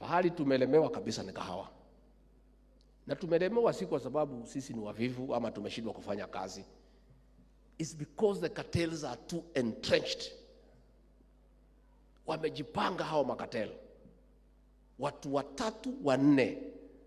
Pahali tumelemewa kabisa ni kahawa, na tumelemewa si kwa sababu sisi ni wavivu ama tumeshindwa kufanya kazi. It's because the cartels are too entrenched. Wamejipanga hao makatel, watu watatu wanne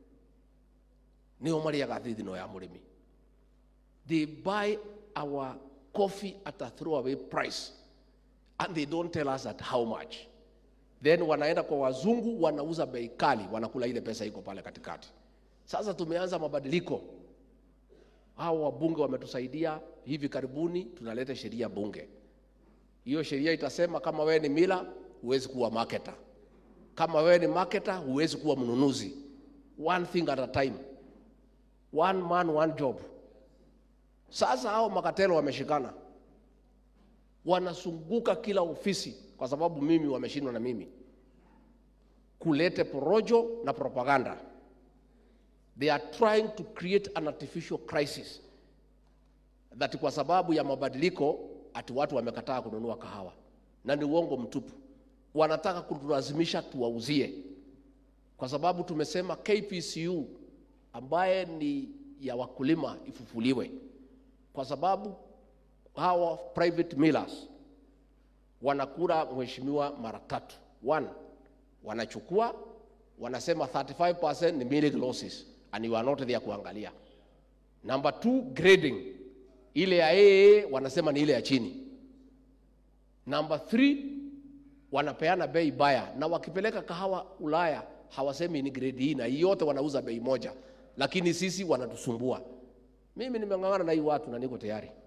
nio mariaga thithino ya murimi they buy our coffee at a throwaway price and they don't tell us at how much then wanaenda kwa wazungu wanauza bei kali wanakula ile pesa iko pale katikati sasa tumeanza mabadiliko hao wabunge wametusaidia hivi karibuni tunaleta sheria bunge hiyo sheria itasema kama wewe ni mila huwezi kuwa marketer kama wewe ni marketer huwezi kuwa mnunuzi one thing at a time one man one job sasa hao makatelo wameshikana wanasunguka kila ofisi kwa sababu mimi wameshindwa na mimi kulete porojo na propaganda they are trying to create an artificial crisis that kwa sababu ya mabadiliko ati watu wamekataa kununua kahawa na ni uongo mtupu wanataka kutulazimisha tuwauzie kwa sababu tumesema KPCU ambaye ni ya wakulima ifufuliwe kwa sababu hawa private millers wanakula mheshimiwa mara tatu. One, wanachukua wanasema 35% ni milk losses and you are not there kuangalia. Number two, grading ile ya AA wanasema ni ile ya chini. Number three, wanapeana bei baya, na wakipeleka kahawa Ulaya hawasemi ni grade hii na hii, yote wanauza bei moja, lakini sisi wanatusumbua. Mimi nimeng'ang'ana na hii watu na niko tayari